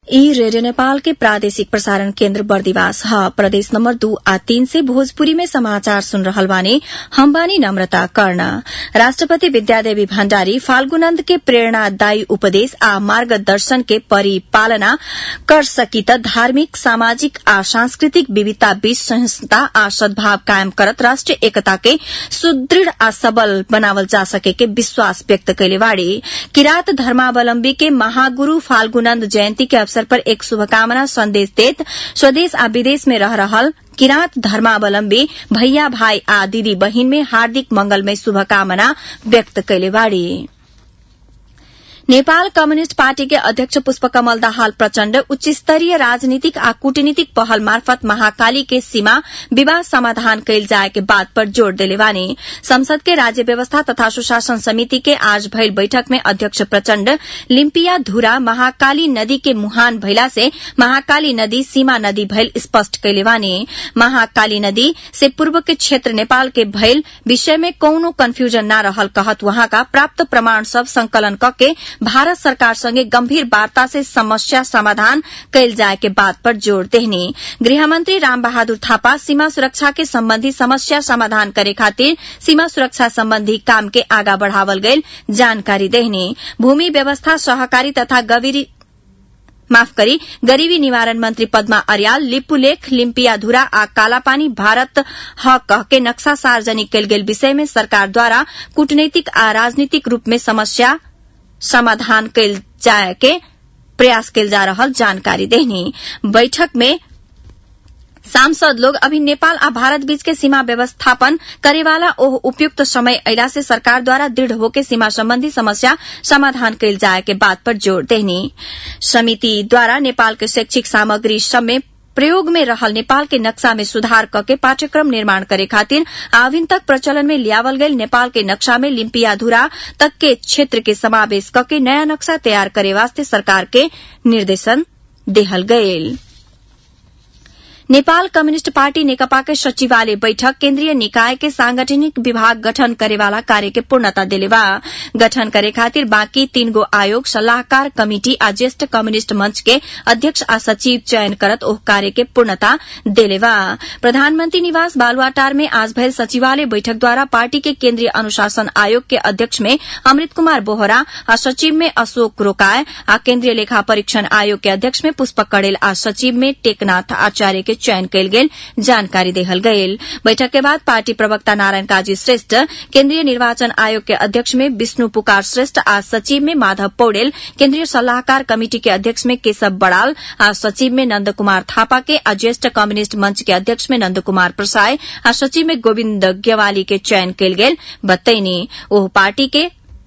ई रेडियो नेपाल के प्रादेशिक प्रसारण केन्द्र बर्दिवास ह प्रदेश नम्बर दू आ तीन से भोजपुरी में समाचार सुन रहल बानी हम बानी नम्रता कर्ण राष्ट्रपति विद्यादेवी भण्डारी फाल्गुनन्द के प्रेरणादायी उपदेश आ मार्गदर्शन के परिपालना कर सकी त धार्मिक सामाजिक आ सांस्कृतिक विविधता बीच सहिष्णुता आ सद्भाव कायम करत राष्ट्रिय एकता के सुदृढ़ आ सबल बनावल जा सके के विश्वास व्यक्त कैले बाड़ी किरात धर्मावलम्बी के महागुरू फाल्गुनन्द जयन्ती के अवसर पर एक शुभकामना संदेश देत स्वदेश आ विदेश में रह रहल किरात धर्मावलम्बी भैया भाई आ दीदी बहिन में हार्दिक मंगलमय शुभकामना व्यक्त कैले बाड़ी नेपाल कम्युनिष्ट पार्टी के अध्यक्ष पुष्पकमल दाहाल प्रचण्ड उच्च स्तरीय राजनीतिक आ कूटनीतिक पहल मार्फत महाकाली के सीमा विवाद समाधान कैल जाए के बात पर जोड़ देले बानी संसद के राज्य व्यवस्था तथा सुशासन समिति के आज भइल बैठक में अध्यक्ष प्रचण्ड लिम्पिया धुरा महाकाली नदी के मुहान भइला से महाकाली नदी सीमा नदी भइल स्पष्ट कैले बानी महाकाली नदी से पूर्व के क्षेत्र नेपाल के भइल विषय में कौनो कन्फ्यूजन न रहल कहत वहाँका प्राप्त प्रमाण सब संकलन कके भारत सरकार संगे गंभीर वार्ता से समस्या समाधान कैल जाए के बात पर जोड़ देहनी गृहमंत्री राम बहादुर थापा सीमा सुरक्षा के संबंधी समस्या समाधान करे खातिर सीमा सुरक्षा संबंधी काम के आगा बढ़ावल गईल जानकारी देहनी भूमि व्यवस्था सहकारी तथा गवीरी माफ करी गरीबी निवारण मंत्री पद्मा अर्याल लिपुलेख लिम्पियाधुरा आ कालापानी भारत ह कह के नक्शा सार्वजनिक कैल गेल विषय में सरकार द्वारा कूटनीतिक आ राजनीतिक रूप में समस्या समाधान कैल जाए के प्रयास कैल जा रहल जानकारी देहनी बैठक में सांसद लोग अभी नेपाल आ भारत बीच के सीमा व्यवस्थापन करेवाला ओह उपयुक्त समय अला से सरकार द्वारा दृढ़ होके सीमा संबंधी समस्या समाधान कैल जाए के बात पर जोड़ देहनी समिति द्वारा नेपाल के शैक्षिक सामग्री सब में प्रयोग में रहल नेपाल के नक्शा में सुधार करके पाठ्यक्रम निर्माण करे खातिर आविन तक प्रचलन में लियावल गयल नेपाल के नक्शा में लिम्पियाधुरा तक के क्षेत्र के समावेश करके नया नक्शा तैयार करे वास्ते सरकार के निर्देशन देहल गयल नेपाल कम्युनिष्ट पार्टी नेकपा के सचिवालय बैठक केन्द्रीय निकाय के सांगठनिक विभाग गठन करेवाला कार्य के पूर्णता देलेवा गठन करे खातिर बाँकी तीन गो आयोग सलाहकार कमिटी आ ज्येष्ठ कम्युनिष्ट मंच के अध्यक्ष आ सचिव चयन करत ओह कार्य के पूर्णता देलेवा प्रधानमंत्री निवास बालुआटार में आज भयल सचिवालय बैठक द्वारा पार्टी के केन्द्रीय अनुशासन आयोग के अध्यक्ष में अमृत कुमार बोहरा आ सचिव में अशोक रोकाय आ केन्द्रीय लेखा परीक्षण आयोग के अध्यक्ष में पुष्पक कड़ेल आ सचिव में टेकनाथ आचार्य के चयन कैल गेल जानकारी देहल गयल बैठक के बाद पार्टी प्रवक्ता नारायण काजी श्रेष्ठ केन्द्रीय निर्वाचन आयोग के अध्यक्ष में विष्णु पुकार श्रेष्ठ आ सचिव में माधव पौडेल केन्द्रीय सलाहकार कमिटी के अध्यक्ष में केशव बड़ाल आ सचिव में नंद कुमार थापा के आ ज्येष्ठ कम्युनिष्ट मंच के अध्यक्ष में नंद कुमार प्रसाय आ सचिव में गोविन्द ग्यवाली के चयन कैल गेल बतैनी ओह पार्टी के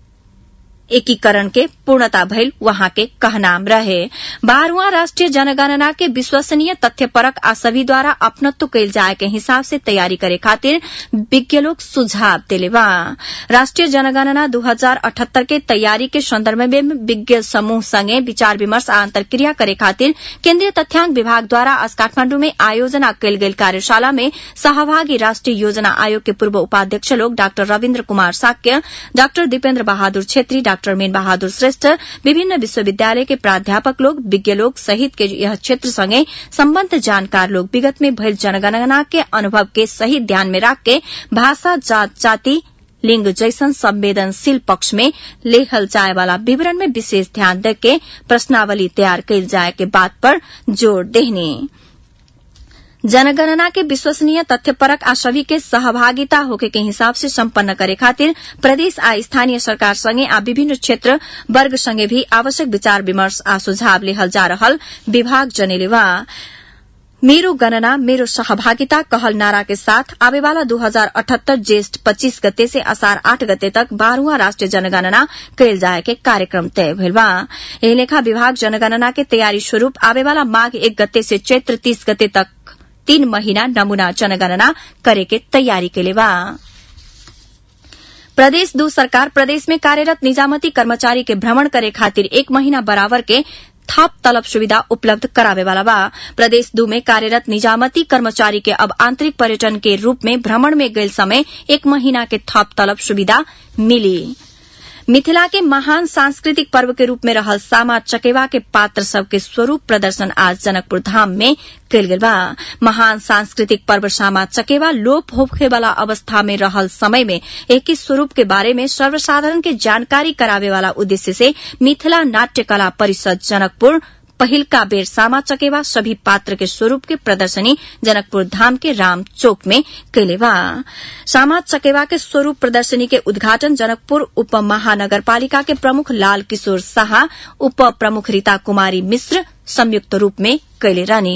एकीकरण के पूर्णता भइल वहां के कहनाम रहे बारहवां राष्ट्रीय जनगणना के विश्वसनीय तथ्यपरक आ सभी द्वारा अपनत्व कैल जाए के हिसाब से तैयारी करे खातिर विज्ञ लोग सुझाव देले बा राष्ट्रीय जनगणना दू हजार अठहत्तर के तैयारी के संदर्भ में विज्ञ समूह संगे विचार विमर्श आ अंतर्क्रिया करे खातिर केन्द्रीय तथ्यांक विभाग द्वारा आज काठमांडू में आयोजना कैल गेल कार्यशाला में सहभागी राष्ट्रीय योजना आयोग के पूर्व उपाध्यक्ष लोग doctor Ravindra Kumar Shakya doctor Dipendra Bahadur Chhetri doctor Min Bahadur Shrestha विभिन्न विश्वविद्यालय के प्राध्यापक लोग विज्ञ लोग सहित के यह क्षेत्र संगे सम्बद्ध जानकार लोग विगत में भइल जनगणना के अनुभव के सही ध्यान में राख के भाषा जात जाति लिंग जैसन संवेदनशील पक्ष में लेखल जाए वाला विवरण में विशेष ध्यान देके प्रश्नावली तैयार कैल जाए के बात पर जोर देहनी जनगणना के विश्वसनीय तथ्यपरक आ सभी के सहभागिता होके के हिसाब से सम्पन्न करे खातिर प्रदेश आ स्थानीय सरकार संगे आ विभिन्न क्षेत्र वर्ग संगे भी आवश्यक विचार विमर्श आ सुझाव लेहल जा रहल विभाग जनेलेवा मेरो गणना मेरो सहभागिता कहल नारा के साथ आवे वाला दू हजार अठहत्तर ज्येष्ठ पच्चीस गते से असार आठ गते तक बारहवां राष्ट्रीय जनगणना कैल जाए के कार्यक्रम तय भेल बा एही लेखा विभाग जनगणना के तैयारी स्वरूप आवे वाला माघ एक गते से चैत्र तीस गते तक तीन महीना नमूना जनगणना करे के तैयारी कैले बा प्रदेश दू सरकार प्रदेश में कार्यरत निजामती कर्मचारी के भ्रमण करे खातिर एक महीना बराबर के थप तलब सुविधा उपलब्ध करावे वाला बा प्रदेश दू में कार्यरत निजामती कर्मचारी के अब आंतरिक पर्यटन के रूप में भ्रमण में गयल समय एक महीना के थप तलब सुविधा मिली मिथिला के महान सांस्कृतिक पर्व के रूप में रहल सामा चकेवा के पात्र सबके स्वरूप प्रदर्शन आज जनकपुर धाम में कयल गेल बा महान सांस्कृतिक पर्व सामा चकेवा लोप होखे वाला अवस्था में रहल समय में एक ही स्वरूप के बारे में सर्वसाधारण के जानकारी करावे वाला उद्देश्य से मिथिला नाट्य कला परिषद जनकपुर पहिलका बेर सामा चकेवा सभी पात्र के स्वरूप के प्रदर्शनी जनकपुर धाम के राम चौक में कैले बा सामा चकेवा के स्वरूप प्रदर्शनी के उद्घाटन जनकपुर उप महानगरपालिका के प्रमुख लाल किशोर शाह उप प्रमुख रीता कुमारी मिश्र संयुक्त रूप में कैले रहनी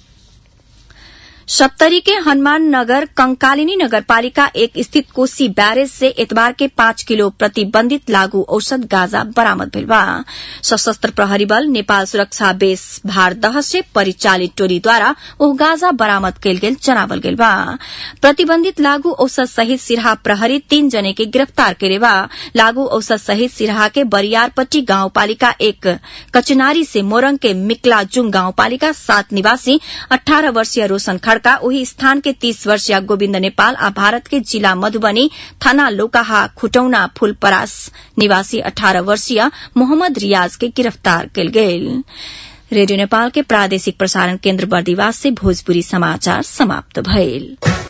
सप्तरी के हनुमान नगर कंकालिनी नगरपालिका एक स्थित कोसी बैरेज से एतबार के पाँच किलो प्रतिबंधित लागू औषध गांजा बरामद भेल बा सशस्त्र प्रहरी बल नेपाल सुरक्षा बेस भारदह से परिचालित टोलीद्वारा ओ गांजा बरामद कयल गेल जनावल गेल बा प्रतिबंधित लागू औषध सहित सिरहा प्रहरी तीन जने के गिरफ्तार करे बा लागू औषध सहित सिरहा के बरियारपट्टी गाउँपालिका एक कचनारी से मोरंग के मिकलाजुङ गाउँपालिका सात निवासी अठारह वर्षीय रोशन खड़का उही स्थान के तीस वर्षीय गोविन्द नेपाल आ भारत के जिला मधुबनी थाना लोकाहा खुटौना फूलपरास निवासी अठारह वर्षीय मोहम्मद रियाज के गिरफ्तार कयल गेल रेडियो नेपाल के प्रादेशिक प्रसारण केन्द्र बर्दिवास से भोजपुरी समाचार समाप्त भइल